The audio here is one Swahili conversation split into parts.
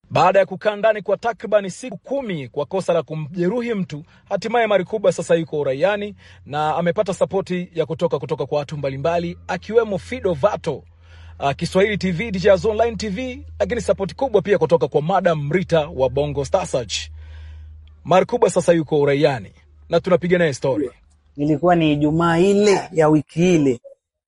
Baada ya kukaa ndani kwa takribani siku kumi kwa kosa la kumjeruhi mtu, hatimaye Marikuba sasa yuko uraiani na amepata sapoti ya kutoka kutoka kwa watu mbalimbali akiwemo Fido Vato, uh, Kiswahili TV, DJs Online TV, lakini sapoti kubwa pia kutoka kwa Madam Rita wa Bongo Star Search. Marikuba sasa yuko uraiani na tunapiga naye story. Ilikuwa ni Ijumaa ile ya wiki ile,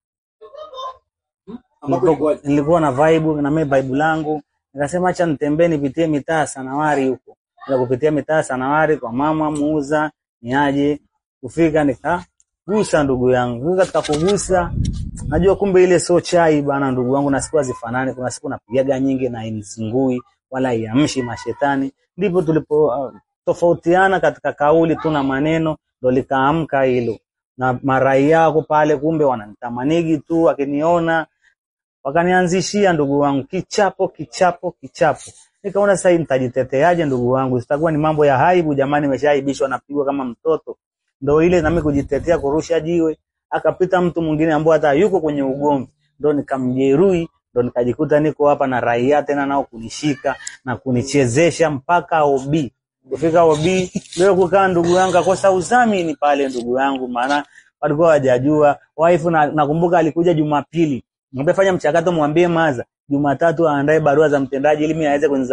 nilikuwa, nilikuwa na vibe na mimi vibe langu, nikasema acha nitembee nipitie mitaa Sanawari huko, na kupitia mitaa Sanawari kwa mama muuza niaje, kufika nikagusa ndugu yangu, katika kugusa najua kumbe ile sio chai bana, ndugu wangu, na siku hazifanani. Kuna siku napigaga nyingi na inizingui wala iamshi mashetani, ndipo tulipo uh, tofautiana katika kauli tu na maneno, ndo likaamka hilo na marai yako pale, kumbe wananitamanigi tu, akiniona wakanianzishia ndugu wangu kichapo kichapo kichapo. Nikaona sasa hii nitajiteteaje ndugu wangu, sitakuwa ni mambo ya aibu jamani, nimeshaaibishwa napigwa kama mtoto. Ndo ile nami kujitetea, kurusha jiwe, akapita mtu mwingine ambaye hata yuko kwenye ugomvi, ndo nikamjeruhi, ndo nikajikuta niko hapa na raia tena nao kunishika na kunichezesha mpaka OB. Kufika OB leo kukaa ndugu yangu akosa udhamini pale ndugu yangu, maana walikuwa hawajajua wife, na nakumbuka alikuja Jumapili Mwambie fanya mchakato, mwambie maza Jumatatu aandae barua za mtendaji ili mimi aweze